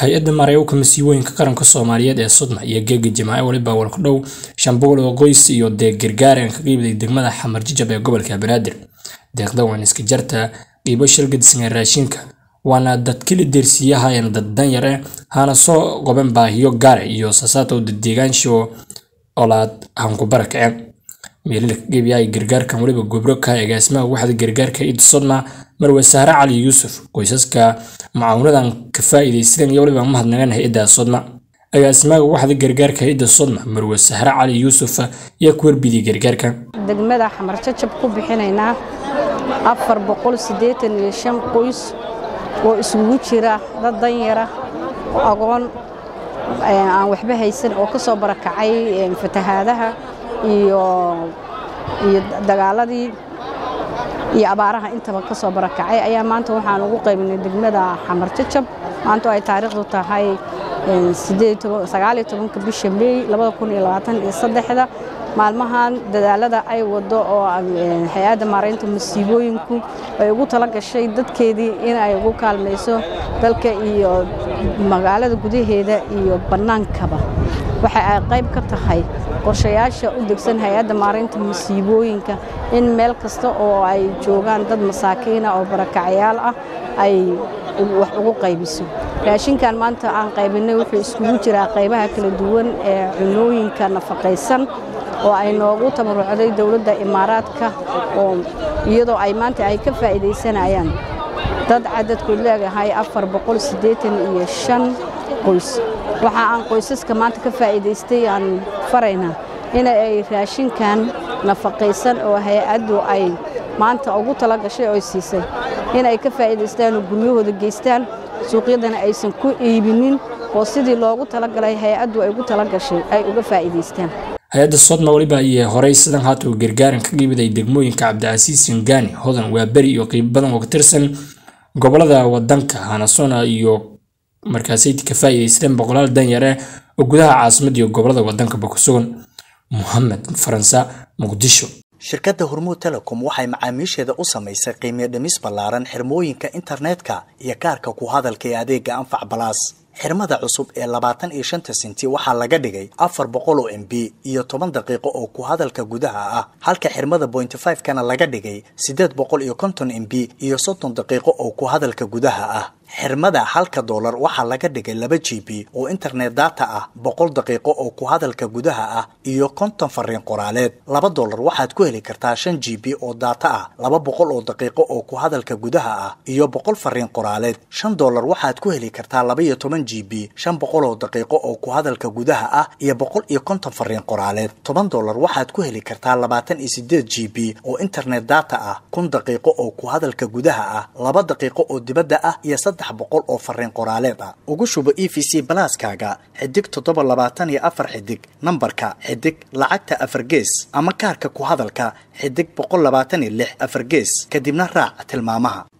hay-adda maarayowka masiibooyinka qaranka soomaaliyeed ee sudna iyo geega jamaace waliba walku dhow shan boqol oo qoys iyo deeq gargaaren ka qiibday degmada xamar jijab ee gobolka banaadir deeqda waan iska jarta qiibo shilgadisan ee raashinka waana dadkili deersiyahayan dad danyar eh hana soo qoben baahiyo gaare iyo sasaatow daddeegaansho olaad hanku barakaceen meelila ka qiibiyay gargaarkan waliba gobro ka agaasimaha waxda gargaarka id sodna marwe sahre cali yuusuf qoysaska macaawinadan ka faa'iidaysadeen iyo waliba mahadnagan hay-adda sodna agaasimaha waxda gargaarka ida sodna marwe sahre cali yuusuf ayaa ku warbidiyay gargaarkan degmada xamar jajab ku bixinaynaa afar boqol siddeetan iyo shan qoys oo isugu jira dad danyara oo agoon aan waxba haysan oo ka soo barakacay fatahaadaha iyo iyo dagaaladii iyo abaaraha intaba ka soo barakacay ayaa maanta waxaan ugu qaybinay degmada xamar jajab maanta oo ay taariikhdu tahay sagaaliyo tobanka bisha meey labada kun iyo labaatan iyo saddexda maalmahan dadaalada ay wado oo hay-adda maaraynta masiibooyinku ay ugu tala gashay dadkeedii in ay ugu kaalmayso dalka iyo magaalada gudaheeda iyo bannaankaba waxa ay qayb ka tahay qorshayaasha u degsan hay-adda maaraynta masiibooyinka in meel kasta oo ay joogaan dad masaakiina oo barakacayaal ah ay wax ugu qaybiso raashinkan maanta aan qaybinay wuxuu iskugu jiraa qaybaha kala duwan ee cunooyinka nafaqaysan oo ay noogu tabarucday dowladda imaaraadka oo iyadoo ay maanta ay ka faa'iidaysanayaan dad cadadkood leegahay afar boqol siddeetan iyo shan qoys waxa aan qoysaska maanta ka faa'iidaystay aan faraynaa in ay raashinkan nafaqaysan oo hay-addu ay maanta ugu tala gashay oo siisay in ay ka faa'iidaystaan oo guryahooda geystaan suuqyadana aysan ku iibinin oo sidii loogu talagalay hay-addu ay ugu tala gashay ay uga faa'iidaystaan hay-adda sodna waliba ayay horey sidan haata uu gargaaran ka qiibiday degmooyinka cabdicasiis singaani hodan waa beri iyo qiib badan oo ka tirsan gobolada wadanka hanasona iyo markaasay ka faa'iidaysteen boqolaal danyar ah oo gudaha caasimada iyo gobolada wadankaba ku sugan mohamed faransa muqdisho shirkadda hormuud telecom waxay macaamiisheeda u samaysay qiimiyo dhimis ballaaran xirmooyinka internetka iyo kaarka ku hadalka ee adeega anfac balaas xirmada cusub ee labaatan iyo shanta senti waxaa laga dhigay afar boqol oo m b iyo toban daqiiqo oo ku hadalka gudaha ah halka xirmada bointy five kana laga dhigay siddeed boqol iyo konton m b iyo soddon daqiiqo oo ku hadalka gudaha ah xirmada halka doolar waxaa laga dhigay laba g b oo internet data ah boqol daqiiqo oo ku hadalka gudaha ah iyo konton fariin qoraaleed laba doolar waxaad ku heli kartaa shan g b oo data ah laba boqol oo daqiiqo oo ku hadalka gudaha ah iyo boqol fariin qoraaleed shan doolar waxaad ku heli kartaa laba iyo toban g b shan boqol oo daqiiqo oo ku hadalka gudaha ah iyo boqol iyo konton fariin qoraaleed toban doolar waxaad ku heli kartaa labaatan iyo sideed g b oo internet data ah kun daqiiqo oo ku hadalka gudaha ah laba daqiiqo oo dibadda ah iyo saddex boqol oo fariin qoraaleed ah ugu shubo e v c balaaskaaga xidig toddoba labaatan iyo afar xidig nambarka xidig lacagta afar gees ama kaarka ku hadalka xidig boqol labaatan iyo lix afar gees kadibna raac tilmaamaha